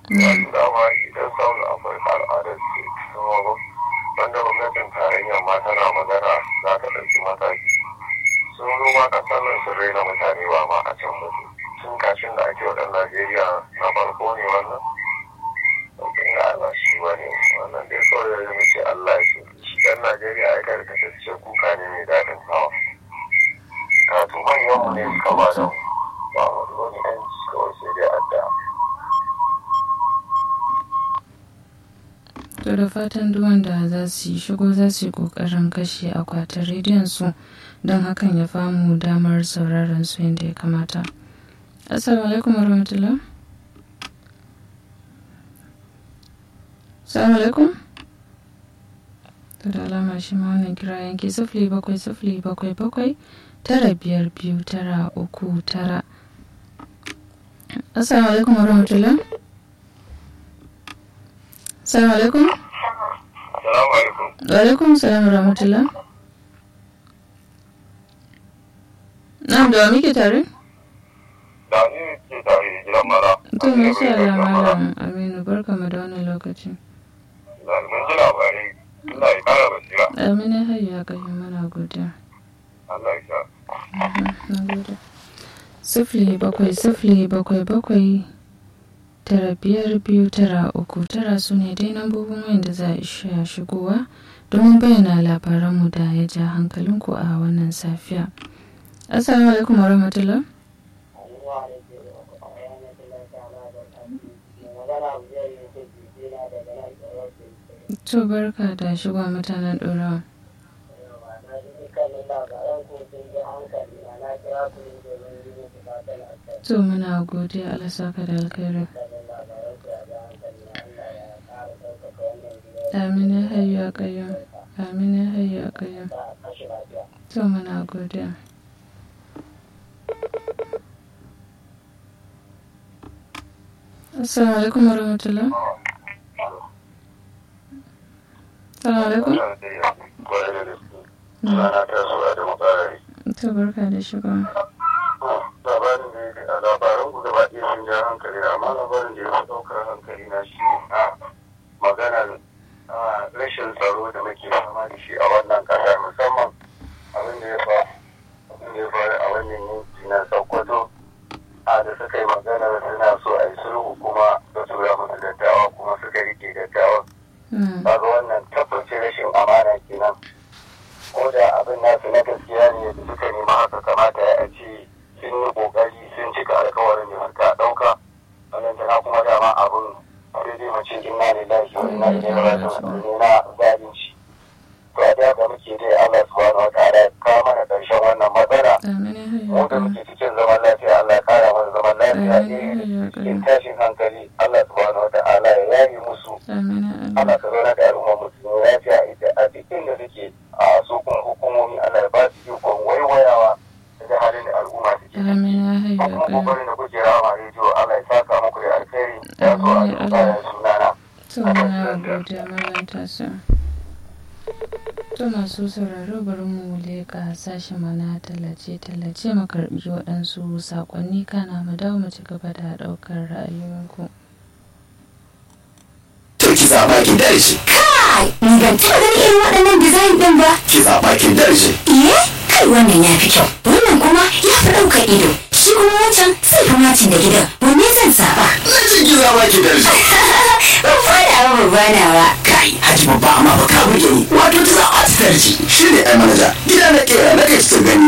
dama idan samun afirka al'adar ce kuma wanda gwamnatin tarayyar ma tana magana za ta ɗauki mataki sun zo ma ƙasar nan sun raina mutane ba ma a can mutu tun kashin da ake waɗan najeriya na farko ne wannan ɗaukin ga Allah shi ba ne wannan dai kawai da zai ce Allah shi shi ɗan najeriya ya karkatacce kuka ne mai daɗin hawa wato manyan mu ne suka ba da mu ba wani wani yanci kawai sai dai addu'a To da fatan duk wanda za su yi shigo za su yi ƙoƙarin kashe akwatin rediyon su don hakan ya famu damar sauraron su yadda ya kamata. Assalamu alaikum warahmatullah. Assalamu alaikum. To da alama shi ma wannan kira yanki sifili bakwai sifili bakwai bakwai tara biyar biyu tara uku tara. Assalamu alaikum warahmatullah. Assalamu alaikum. Assalamu alaikum. Wa alaikum salam rahmatullah. Na'am da wa muke tare? Da ni ke tare da gidan mara. To masha Allah malam Aminu barka mu da wannan lokaci. Mun ji labarai. Allah ya kara basira. Aminu hayya kai mana godiya. Allah ya sa. Na gode. Sifili bakwai sifili bakwai bakwai tara biyar biyu tara uku tara su ne dai lambobin wanda za a iya shigowa domin bayyana labaranmu da ya ja hankalinku a wannan safiya. Assalamu alaikum wa rahmatullah. To barka da shigowa mutanen ɗorawa. To muna godiya Allah saka da alkhairi. Amin ya hayyu ya qayyum. Amin ya hayyu ya qayyum. To muna godiya. Assalamu alaikum warahmatullah. Assalamu alaikum. Rana ta zuwa da makarari. To barka da shigowa. Labarin da yake a labaran ku gaba ɗaya sun ja hankali amma labarin da ya fi ɗaukar hankali na shi a maganar rashin tsaro da muke fama da shi a wannan ƙasa musamman abin da ya faru abin da ya faru a wannan yanki na Sokoto a da suka yi maganar suna so a yi sulhu kuma da tura musu dattawa kuma suka rike dattawa kaga wannan tabbacin rashin amana kenan ko da abin nasu na gaskiya ne da suka nema haka kamata ya ce sun yi kokari sun cika alkawarin da suka dauka wannan tana kuma dama abin sai dai mace inna lillahi wa inna ilaihi raji'un ne na zalunci to a da ga muke dai Allah subhanahu wa ta'ala ya kawo mana karshen wannan matsala Amin ya hayyu mu ya da qayyum. muke cikin zaman lafiya Allah ya kara mana zaman lafiya ne cikin tashin hankali Allah subhanahu wa ta'ala ya yaye musu Amin ya Allah. Allah ka zauna da al'umma musulmi lafiya ita a duk inda suke a su kuma hukumomi Allah ya ba su ikon waiwayawa da halin da al'umma suke Amin ya hayyu a ya kuma qayyum. kokarin da kuke rama rediyo Allah ya saka muku da alkhairi ya so a Amin, duba da sunana To muna godiya mallam tasa. To masu sauraro bari mu leƙa sashen mana tallace-tallace mu karɓi waɗansu saƙonni kana mu dawo mu ci gaba da ɗaukar ra'ayoyinku. To ki zaɓa ki darje, Kai, ni ban taɓa ganin irin waɗannan design ɗin ba. ki zaɓa ki darje. Iye, kai wannan ya fi kyau. Wannan kuma ya fi ɗaukar ido. Shi kuma wancan sai fi macin da gidan. Wanne zan zaɓa? Na ce ki zaɓa ki darje. Ban fada wa babana ba. Kai, haji babba amma ba ka buge ni. Wato ta zaɓa ta darje. Shi ne ai manaja. Gida na ƙera na kai ta gani.